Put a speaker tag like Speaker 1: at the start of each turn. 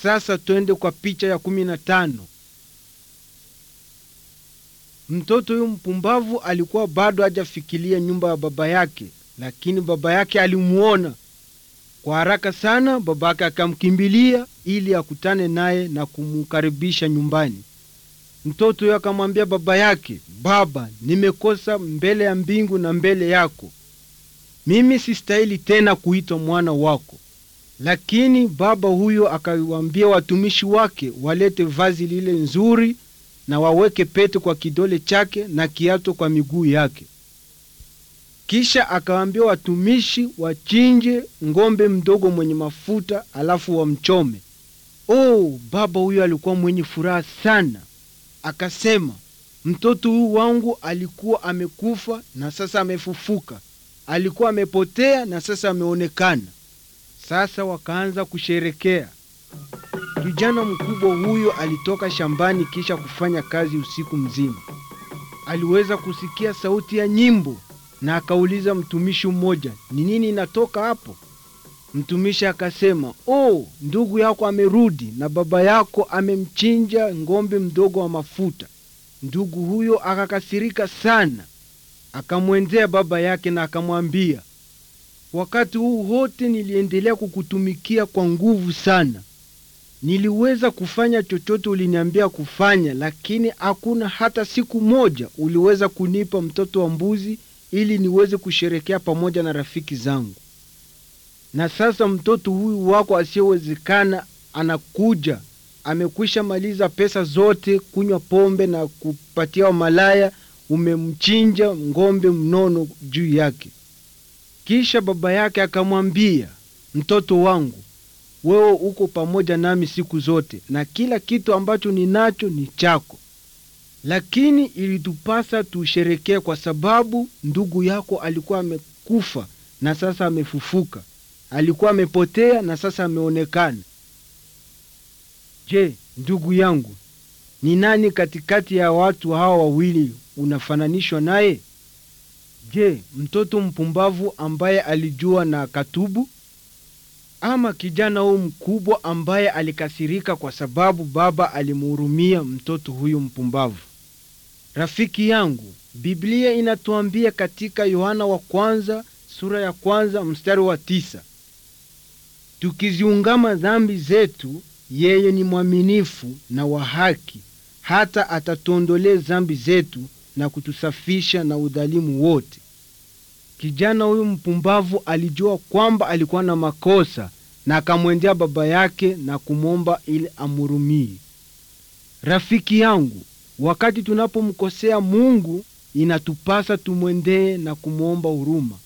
Speaker 1: sasa twende kwa picha ya kumi na tano. Mtoto huyu mpumbavu alikuwa bado hajafikiria nyumba ya baba yake, lakini baba yake alimuona kwa haraka sana. Baba yake akamkimbilia ili akutane naye na kumukaribisha nyumbani. Mtoto huyo akamwambia baba yake, baba, nimekosa mbele ya mbingu na mbele yako, mimi sistahili tena kuitwa mwana wako. Lakini baba huyo akawaambia watumishi wake walete vazi lile nzuri na waweke pete kwa kidole chake na kiato kwa miguu yake. Kisha akawaambia watumishi wachinje ng'ombe mdogo mwenye mafuta, alafu wamchome. Oh, baba huyo alikuwa mwenye furaha sana, akasema, mtoto huyu wangu alikuwa amekufa na sasa amefufuka, alikuwa amepotea na sasa ameonekana. Sasa wakaanza kusherekea. Kijana mkubwa huyo alitoka shambani kisha kufanya kazi usiku mzima. Aliweza kusikia sauti ya nyimbo na akauliza mtumishi mmoja, ni nini inatoka hapo? Mtumishi akasema, oh, ndugu yako amerudi na baba yako amemchinja ng'ombe mdogo wa mafuta. Ndugu huyo akakasirika sana, akamwendea baba yake na akamwambia, wakati huu wote niliendelea kukutumikia kwa nguvu sana niliweza kufanya chochote uliniambia kufanya, lakini hakuna hata siku moja uliweza kunipa mtoto wa mbuzi ili niweze kusherekea pamoja na rafiki zangu. Na sasa mtoto huyu wako asiyewezekana anakuja, amekwisha maliza pesa zote, kunywa pombe na kupatia wamalaya, umemchinja ng'ombe mnono juu yake. Kisha baba yake akamwambia, mtoto wangu wewe uko pamoja nami siku zote na kila kitu ambacho ninacho ni chako, lakini ilitupasa tusherekee kwa sababu ndugu yako alikuwa amekufa na sasa amefufuka, alikuwa amepotea na sasa ameonekana. Je, ndugu yangu, ni nani katikati ya watu hawa wawili unafananishwa naye? Je, mtoto mpumbavu ambaye alijua na katubu ama kijana huyu mkubwa ambaye alikasirika kwa sababu baba alimhurumia mtoto huyu mpumbavu? Rafiki yangu, Biblia inatuambia katika Yohana wa kwanza sura ya kwanza mstari wa tisa tukiziungama dhambi zetu, yeye ni mwaminifu na wa haki, hata atatuondolee dhambi zetu na kutusafisha na udhalimu wote. Kijana huyu mpumbavu alijua kwamba alikuwa na makosa na akamwendea baba yake na kumwomba ili amhurumie. Rafiki yangu, wakati tunapomkosea Mungu inatupasa tumwendee na kumwomba huruma.